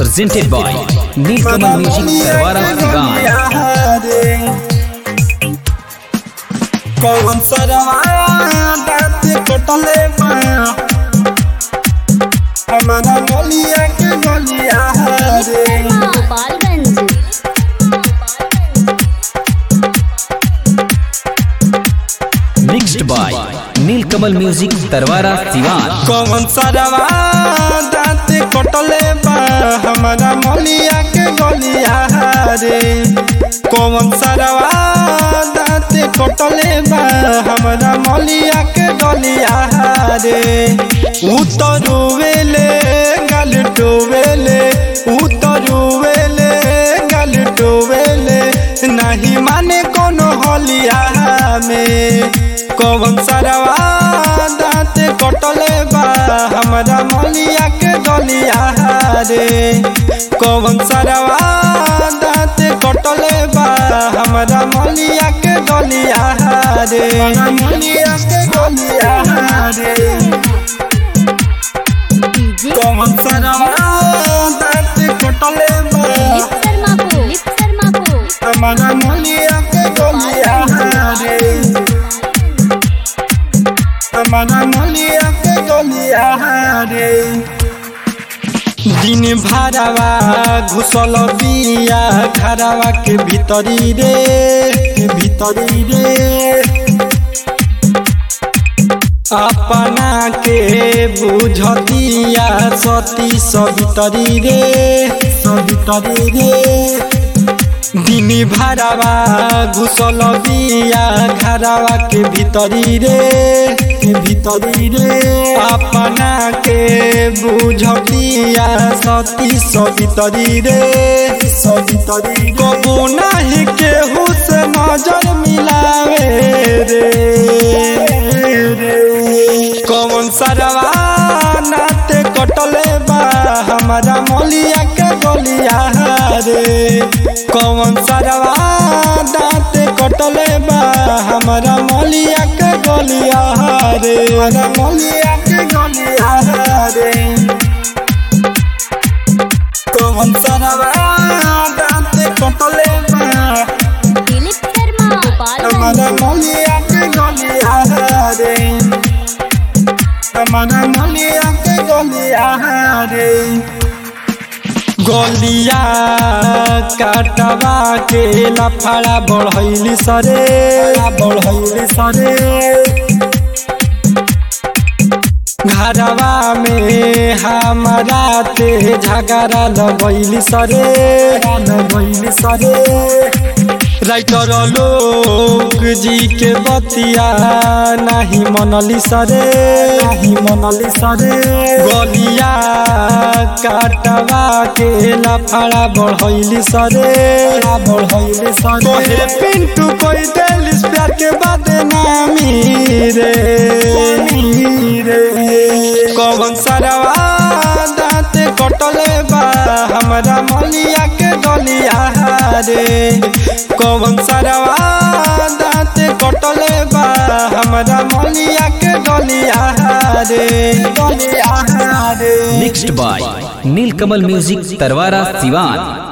presented by Nilkamal Music Tarwara Sivan. कौन सरवा दांत कटले बा हमारा गलिया के गलिया रे Gopalganj Mixed by Nilkamal Music Tarwara Sivan. कौन सरवा दांत कटले बा हमारा मलिया के गलिया रे कौन सरवा दांत कटले बा हमारा मलिया के गलिया रे उतरुवेले गल टोवेले उतरुवेले गल टोवेले नहीं माने कोनो हलिया में कौन सरवा दांत कटले बा हमारा मलिया के गलिया रे कौन सरवा दांत कटले बा हमारा मलिया के गलिया रे मलिया के गलिया रे डीजे कौन सरवा दांत कटले बा लिप शर्मा को लिप शर्मा को हमारा मलिया के गलिया रे हमारा मलिया के गलिया रे दिन भरावा घुसल बिया घरावा के भीतरी रे के भीतरी रे अपना के बुझतिया सती सबितरी रे सबितरी रे दिन भरावा घुसल बिया घरावा के भीतरी रे के भीतरी रे अपना के बुझतिया सती सबितरी रे सबितरी कबू नहीं केहू से नजर मिलावे रे कौन सरवा नाते कटले बा हमारा मलिया के गलिया रे कौन सरवा दांत कटले बा हमारा मलिया के गलिया रे हमारा मलिया के गलिया रे कौन सरवा दांत कटले बा दिलीप शर्मा गोपालगंज हमारा मलिया के गलिया रे हमारा मलिया के गलिया रे गलिया काटवा के लफड़ा बढ़ैली सरे बढ़ैली सरे घरवा में हमारा ते झगड़ा लगैली सरे लगैली सरे राइटर लोक जी के बतिया नहीं मनली सरे नहीं मनली सरे गलिया काटवा के लफड़ा बढ़ैली सरे बढ़ैली सरे तोहे पिंटू कोई देलिस प्यार के बाद नामी रे रे कौन सरवा दांत कटले बा हमारा मलिया के गलिया रे कौन सरवा दांत कटले बा हमारा मलिया के गलिया रे गलिया रे Mixed by Nilkamal Music Tarwara Sivan.